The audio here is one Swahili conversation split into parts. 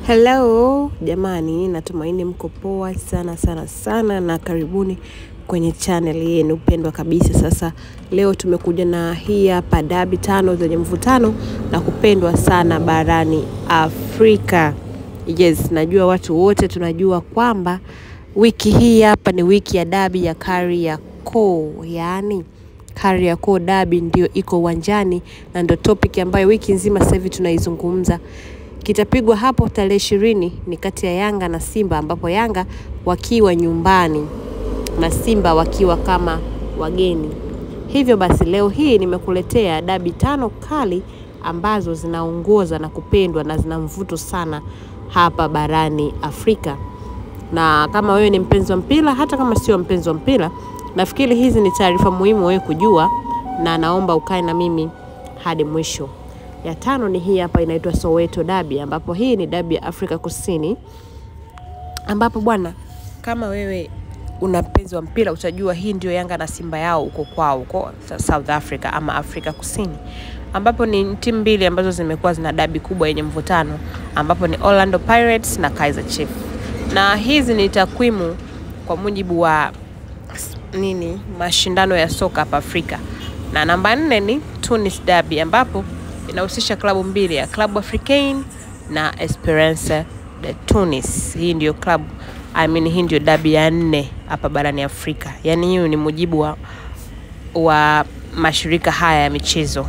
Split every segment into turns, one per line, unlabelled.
Hello jamani, natumaini mko poa sana sana sana, na karibuni kwenye channel yenu pendwa kabisa. Sasa leo tumekuja na hii hapa dabi tano zenye mvutano na kupendwa sana barani Afrika. Yes, najua watu wote tunajua kwamba wiki hii hapa ni wiki ya dabi ya Kariakoo, yaani Kariakoo dabi ndio iko uwanjani na ndio topic ambayo wiki nzima sasa hivi tunaizungumza kitapigwa hapo tarehe ishirini ni kati ya Yanga na Simba, ambapo Yanga wakiwa nyumbani na Simba wakiwa kama wageni. Hivyo basi leo hii nimekuletea dabi tano kali ambazo zinaongoza na kupendwa na zina mvuto sana hapa barani Afrika. Na kama wewe ni mpenzi wa mpira, hata kama sio mpenzi wa mpira, nafikiri hizi ni taarifa muhimu wewe kujua, na naomba ukae na mimi hadi mwisho. Ya tano ni hii hapa inaitwa Soweto Dabi, ambapo hii ni dabi ya Afrika Kusini, ambapo bwana, kama wewe una mpenzi wa mpira utajua hii ndio Yanga na Simba yao huko kwao huko South Africa ama Afrika Kusini, ambapo ni timu mbili ambazo zimekuwa zina dabi kubwa yenye mvutano, ambapo ni Orlando Pirates na Kaizer Chiefs, na hizi ni takwimu kwa mujibu wa nini mashindano ya soka hapa Afrika, na namba nne ni Tunis Derby ambapo inahusisha klabu mbili ya Club Africain na Esperance de Tunis. Hii ndio klabu I mean, hii ndio dabi ya nne hapa barani Afrika, yaani hiyo ni mujibu wa, wa mashirika haya ya michezo.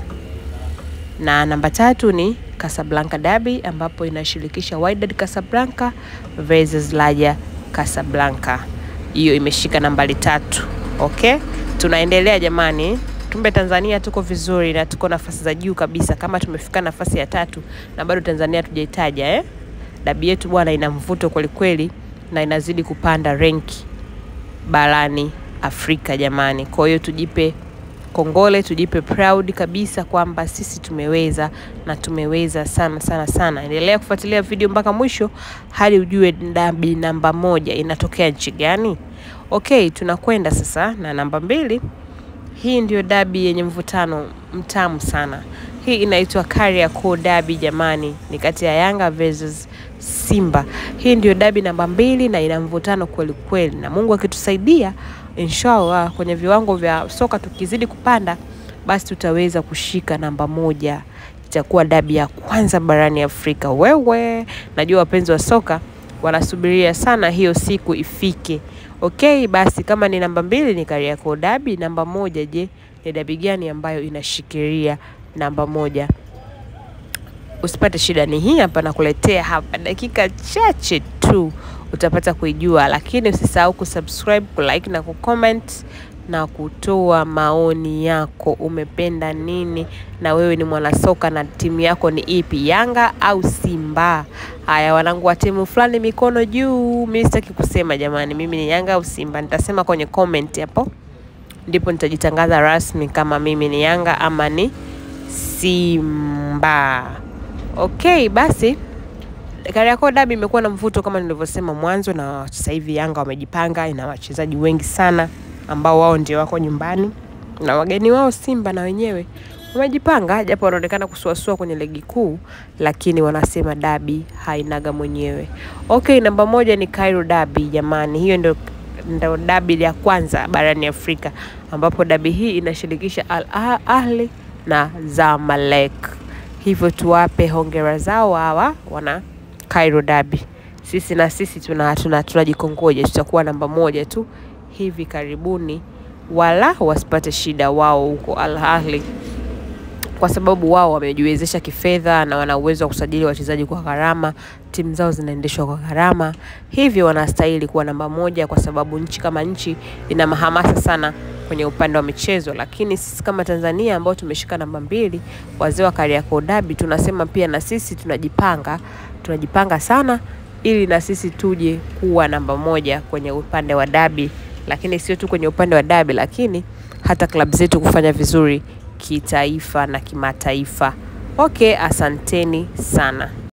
Na namba tatu ni Casablanca Derby ambapo inashirikisha Wydad Casablanca versus Raja Casablanca. Hiyo imeshika nambari tatu. Okay, tunaendelea jamani. Kumbe Tanzania tuko vizuri na tuko nafasi za juu kabisa, kama tumefika nafasi ya tatu na bado Tanzania hatujaitaja eh? Dabi yetu bwana ina mvuto kweli kweli na inazidi kupanda renki barani Afrika jamani. Kwa hiyo tujipe kongole, tujipe proud kabisa kwamba sisi tumeweza na tumeweza sana sana sana. Endelea kufuatilia video mpaka mwisho hadi ujue dabi namba moja inatokea nchi gani. Okay, tunakwenda sasa na namba mbili. Hii ndio dabi yenye mvutano mtamu sana. Hii inaitwa Kariakoo Dabi jamani, ni kati ya Yanga versus Simba. Hii ndio dabi namba mbili na ina mvutano kweli kweli, na Mungu akitusaidia, inshallah kwenye viwango vya soka tukizidi kupanda, basi tutaweza kushika namba moja. Itakuwa dabi ya kwanza barani Afrika. Wewe najua wapenzi wa soka wanasubiria sana hiyo siku ifike. Okay, basi kama ni namba mbili ni Kariakoo Dabi, namba moja je, ni dabi gani ambayo inashikilia namba moja? Usipate shida, ni hii hapa nakuletea hapa, dakika chache tu utapata kuijua, lakini usisahau kusubscribe, kulike na kucomment na kutoa maoni yako. Umependa nini? Na wewe ni mwanasoka na timu yako ni ipi, Yanga au Simba? Haya, wanangu wa timu fulani, mikono juu. Mimi sitaki kusema jamani, mimi ni Yanga au Simba. Nitasema kwenye comment hapo, ndipo nitajitangaza rasmi kama mimi ni Yanga ama ni Simba. Okay, basi Kariakoo Dabi imekuwa na mvuto kama nilivyosema mwanzo, na sasa hivi Yanga wamejipanga, ina wachezaji wengi sana ambao wao ndio wako nyumbani na wageni wao Simba na wenyewe wamejipanga, japo wanaonekana kusuasua kwenye ligi kuu, lakini wanasema dabi hainaga mwenyewe. Okay, namba moja ni Cairo Dabi jamani, hiyo ndio ndio dabi ya kwanza barani Afrika, ambapo dabi hii inashirikisha Al Ahli na Zamalek. Hivyo tuwape hongera zao hawa wana Cairo Dabi. Sisi na sisi tuna tunajikongoja, tuna tutakuwa namba moja tu hivi karibuni, wala wasipate shida wao huko Al Ahly, kwa sababu wao wamejiwezesha kifedha na wana uwezo wa kusajili wachezaji kwa gharama. Timu zao zinaendeshwa kwa gharama, hivyo wanastahili kuwa namba moja, kwa sababu nchi kama nchi ina mahamasa sana kwenye upande wa michezo. Lakini sisi kama Tanzania ambao tumeshika namba mbili, wazee wa Kariakoo Dabi, tunasema pia na sisi tunajipanga, tunajipanga sana ili na sisi tuje kuwa namba moja kwenye upande wa dabi, lakini sio tu kwenye upande wa dabi, lakini hata klabu zetu kufanya vizuri kitaifa na kimataifa. Okay, asanteni sana.